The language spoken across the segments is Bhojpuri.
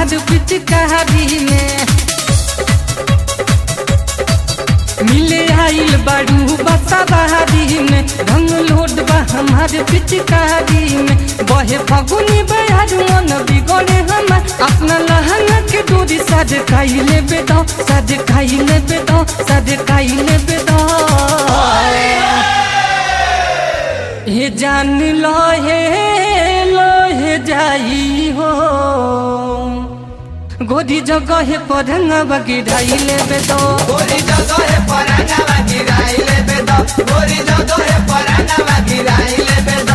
हमार पिचकारी में मिले आइल बाड़ू बसाबारी में रंग लोड बा हमार पिचकारी में बहे फगुनी बयार मन बिगड़े हमार अपना लहंगा के डोरी सज खाइले बेदो सज खाइले बेदो सज खाइले बेदो हे जान लो हे लो हे जाई हो गोदी जगह पर रंगवा गिराइले बेदो गोरी जगह परांगवा गिराइले बेद गोरी जगह परांगवा गिराइले बेद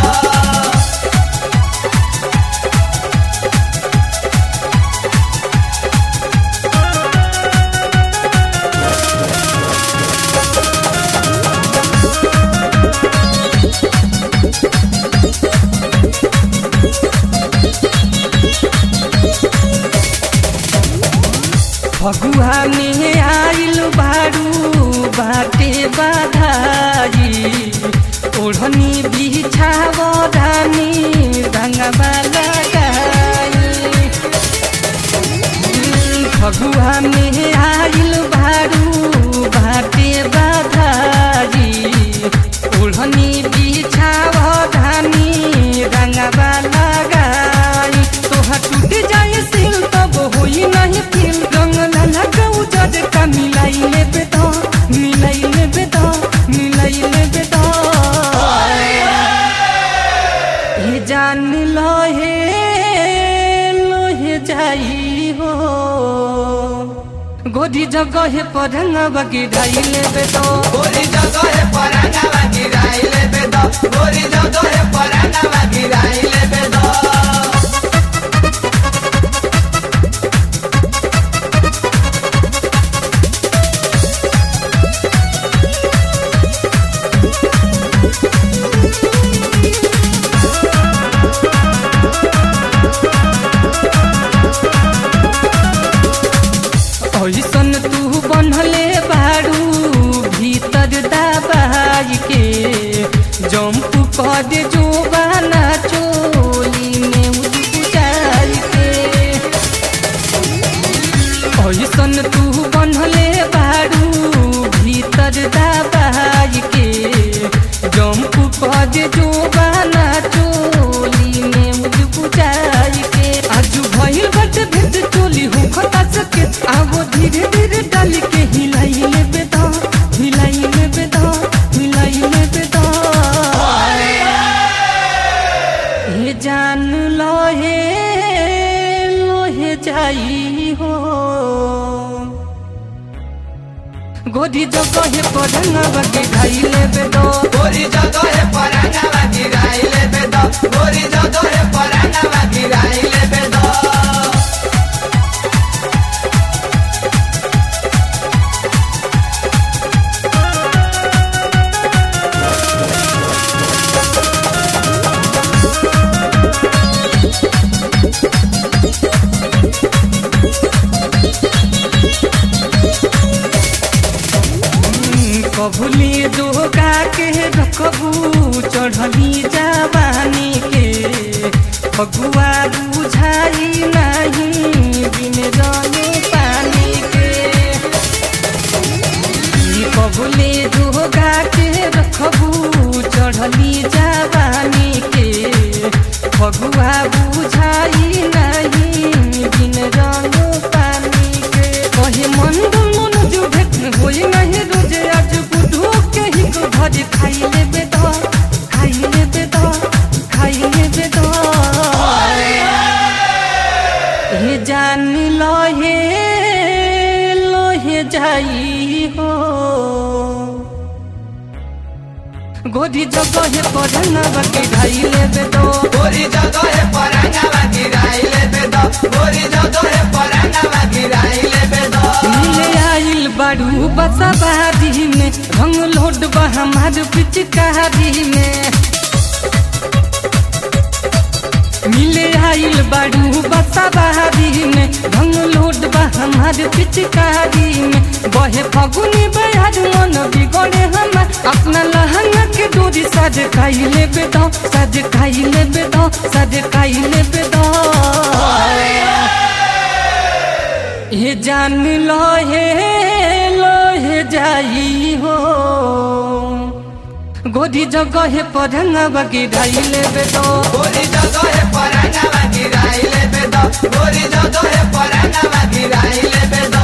फगुआ में आइल बारू बाटे बाधाई ओढ़नी बिछाव धानी रंगवा लगाई फगुआ में आइल बारू बाटे बाधाई ओढ़नी बिछाव धानी रंगवा लगाई तोहा टूट जाए सिल तब होई नहीं फिल रंग लाला गौ जद का मिलाई ले बेदा मिलाई ले बेदा मिलाई ले बेदा हे जान लो हे लो हे जाई हो गोदी जगह पर रंगवा गिराइले बेदा गोरी जगह परांगवा गिराइले बेद गोरी जगह परांगवा गिराइले बेद ऐसन तू बनले बारू भीतर दबाई के जंप कर जो बाना चोली में उजाई के ऐसन तू बनले बारू भीतर दबाई के जंप कर जो बाना चोली में उजाई के आज भइल बट भेद चोली हो खता सके आवो धीरे धीरे डाल के हिलाई ले बेदा हिलाई ले बेदा हिलाई ले बेदा हे जान लो हे लो हे जाई हो गोदी जगह पर रंगवा के खाइले बेदो गोरी जगह परांगवा गिराइले बेद गोरी जगह परांगवा गिराइले बेद कबूली जोगा के रखबू चढ़ली जवानी के फगुआ बुझाई नहीं बिन रंगे पानी के ई कबूली जोगा के रखबू चढ़ली जवानी के फगुआ बुझाई नहीं बिन रंग पानी के कहे मन मन जो भेट होई नहीं रोजे आज बुढ़ो के ही को भज खाई ले बेदा खाई ले बेदा खाई ले बेदा हे जान लो हे लो हे जाई हो गोदी जगह पर रंगवा के ढाई ले बेदो गोरी जगह परांगवा गिराइले बेद गोरी जगह परांगवा गिराइले बेद मिले आइल बाड़ू बसाबारी में रंग लोड बा हमार पिचकारी में मिले आइल बाड़ू बसाबारी में रंग लोड बा हमार पिचकारी में बहे फगुनी बयार मन बिगड़े हमार अपना लहंगा के डोरी सज खाइले बेदो सज खाइले बेदो सज खाइले बेदो हे जान लोहे लोहे जाई हो गोदी जगह पढ़ंगवा गिराइले बेदो गोरी जगह परांगवा गिराइले बेद गोरी जगह परांगवा गिराइले बेद